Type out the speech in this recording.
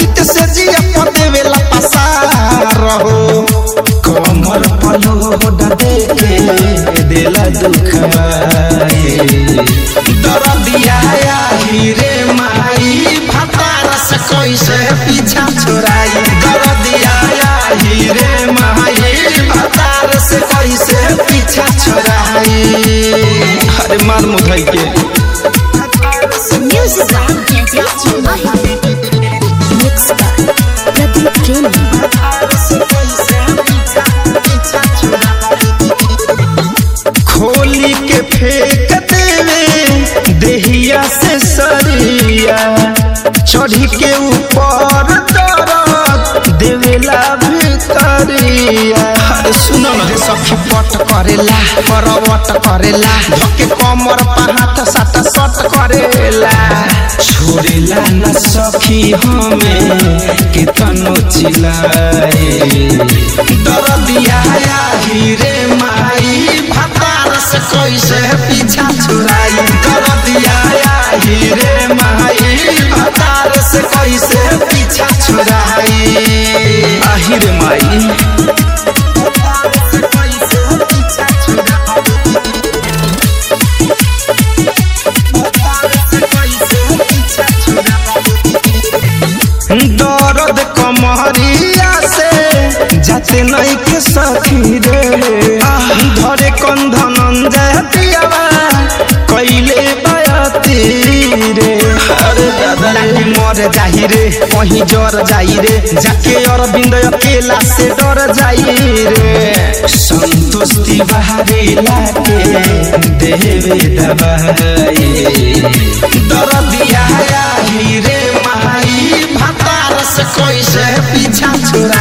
चित से जिया पर देवेला पसार हो कमर पलोड दे के देला दुखवाए दरदिया आही रे माई भतार से कैसे पीछा छोड़ाई दरदिया आही रे माई भतार से कैसे पीछा छोड़ाई अरे मार मुधई के Music by Mixed by Pradeep Training. खोली के फेंक देवे देहिया से सरिया चढ़ी के ऊपर दरद देवेला भितरिया अरे सुनो ना रे सखी पट करेला करवट करेला धके कमर पर हाथ साट सट करेला छोड़ेला न सखी हमें कितनो चिल्लाए दरदिया आही रे माई भतार से कैसे पीछा छुड़ाई दरदिया आही रे माई भतार से कैसे पीछा छुड़ाई आही रे माई दर्द कमरिया से जाते नहीं के सखी रे धरे कंधन जतियावा कैले बयती रे अरे दादा लागी मर जाही रे कहीं जर जाई रे जाके अरविंद अकेला से डर जाई रे संतोष तिवारी लाके देवे दबाई दर्दिया आही रे माई भतार से कैसे पीछा छुड़ा